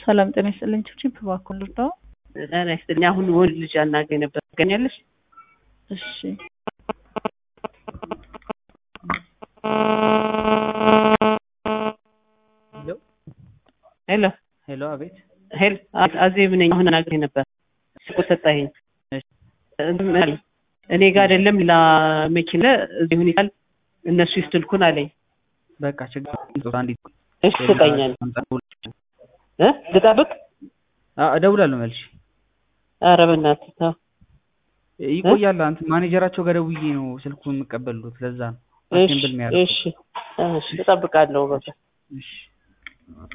ሰላም ጤና ይስጥልኝ። ችፕ እባክዎን ልርዳዎ? ጤና ይስጥልኝ። አሁን ወንድ ልጅ አናገኝ ነበር። ታገኛለሽ? እሺ ሄሎ ሄሎ፣ አቤት። ሄሎ አዜብ ነኝ። አሁን አናገኝ ነበር። ስልኩ ሰጣኸኝ። እኔ ጋር አይደለም ሌላ መኪና እዚህ ሁኔታል እነሱ ይስትልኩን አለኝ። በቃ ችግር የለውም። አንዲት እሺ ስጠኛል እ ልጠብቅ? አዎ፣ እደውላለሁ መልሼ። ኧረ በእናትህ ተው። ይቆያል። አንተ ማኔጀራቸው ጋር ደውዬ ነው ስልኩን የምቀበሉት። ለዛ ነው እሺ አቴምብል የሚያደርጉት። እሺ እሺ እጠብቃለሁ በቃ እሺ